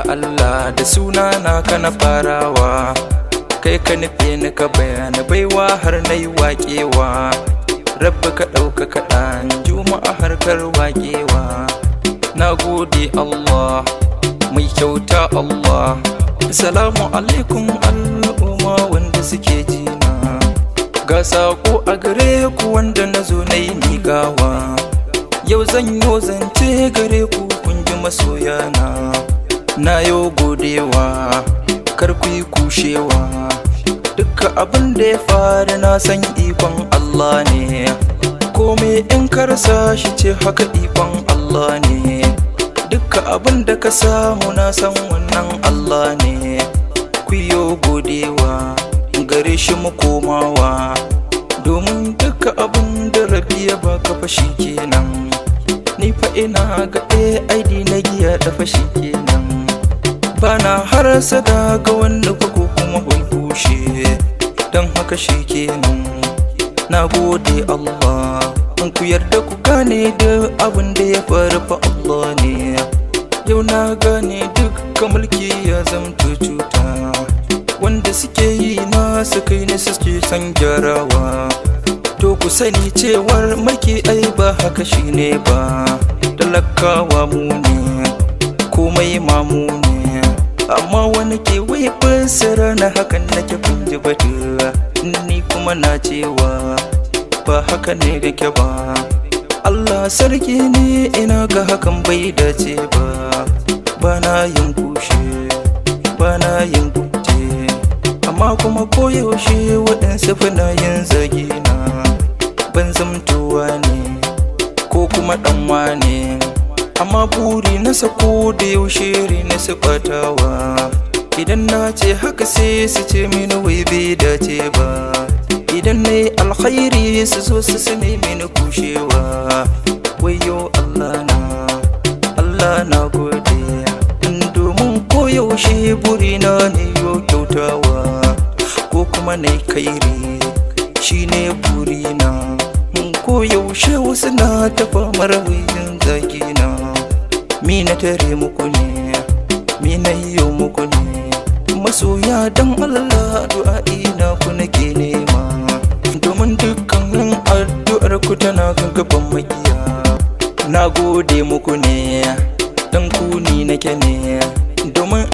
Ya Allah da suna na kana farawa kai ka nufe ni ka bayana baiwa har na yi waƙewa rabbi ka ɗauka kaɗan juma'a harkar waƙewa na gode Allah mai kyauta Allah salamu alaikum al'umma wanda suke jina ga saƙo a gare ku wanda na zo na yi miƙawa yau zan yi zance gare ku kun ji masoyana na yau godewa kar ku yi kushewa dukkan abin da ya faru na san ikon Allah ne komai in ka rasa shi ce haka ikon Allah ne dukkan abin da ka samu na san wannan Allah ne ku yo godewa gare shi mu komawa domin dukkan abin da rabi ya baka fashi kenan ni fa ina ga AID na giya da fashi kenan bana harasa da ga wanda ko kuma hulkushe don haka shi kenan na gode Allah in ku yarda ku gane da abin da ya faru fa Allah ne yau na gane duk mulki ya zamto cuta wanda suke yi na su kai ne suke san gyarawa to ku sani cewar maki ai ba haka shine ba talakawa mu ne komai mamu ne amma wani ke wai fassara na hakan nake kunji batu ni kuma na cewa ba haka ne kake ba Allah sarki ne ina ga hakan bai dace ba ba na yin kushe ba na yin kuce amma kuma koyaushe waɗansu fina yin zagina ban zamtowa ne ko kuma ɗanwa ne amma buri na sako da yaushe na su batawa idan na ce haka sai su ce mini wai bai dace ba idan na yi alkhairi su zo su su mini kushewa wayo Allah na Allah na gode domin koyaushe buri na ne yo kyautawa ko kuma na yi kairi shi ne burina koyaushe wasu na tafa marawayin zagina mi na tare muku ne mi na yiwu muku ne masoya don Allah du'a'i na ku nake nema domin dukkanin addu'ar ku tana kan gaban makiya na gode muku ne dan ku ni nake ne